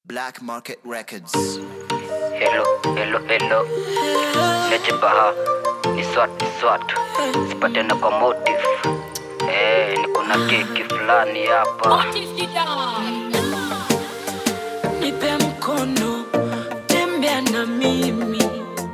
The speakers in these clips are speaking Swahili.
Black Market Records. Hello, hello, hello. Leje baha ni swat, ni swat. Sipate na kwa motive. Eh, niko na keki fulani hapa. nipe mkono tembea na mimi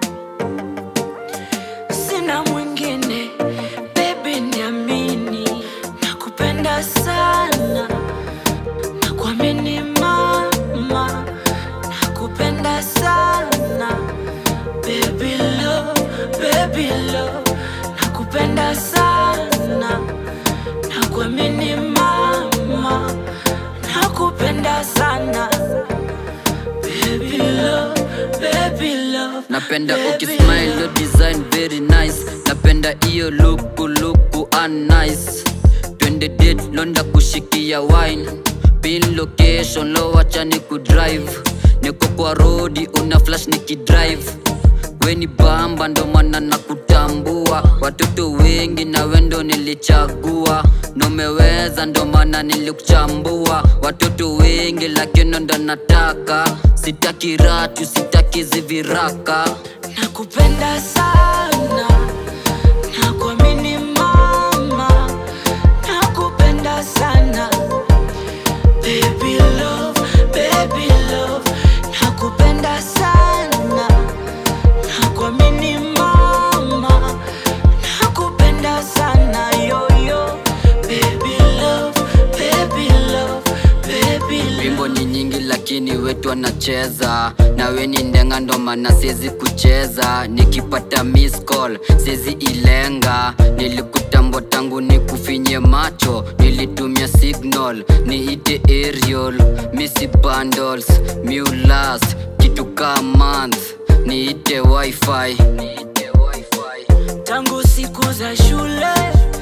sina mwingine bebi niamini nakupenda sana nakuamini mama nakupenda sana baby love, baby love nakupenda sana nakuamini mama nakupenda sana baby love, baby love, napenda baby ukismile love. your design very nice napenda iyo luku luku nice twende date londa kushikia wine pin location lo wacha ni kudrive niko kwa rodi una flash nikidrive weni bamba ndo maana na kutambua watoto wengi na wendo nilichagua nomeweza ndo maana nilikuchambua watoto wengi lakini ndo nataka sitaki ratu sitaki ziviraka nakupenda sana nakuamini mama nakupenda sana baby love, baby love nakupenda sana nakuamini mama nakupenda sana yoyo baby love, baby love, baby love. wimbo ni nyingi lakini wetu anacheza na we ni ndenga ndo maana siezi kucheza nikipata miss call siezi ilenga nilikutambwa tangu nikufinye macho nilitumia signal niite aerial misi bundles mulas kitu ka month niite wifi niite wifi tangu siku za shule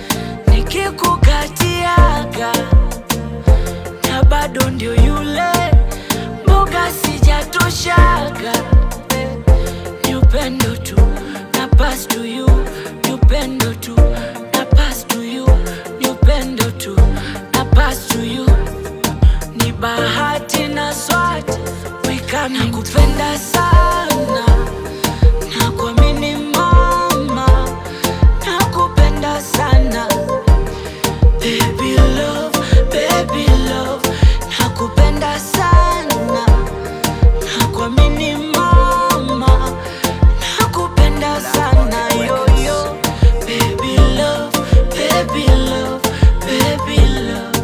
nikikukatiaga na bado ndio yule mboga sijatoshaga ni upendo tu na pass to you ni upendo tu na pass to you ni upendo tu na pass to you ni bahati na swati wikana kupenda sana nakuamini mama nakupenda sana baby love, baby love nakupenda sana nakuamini mama nakupenda sana yoyo baby love, baby love, baby love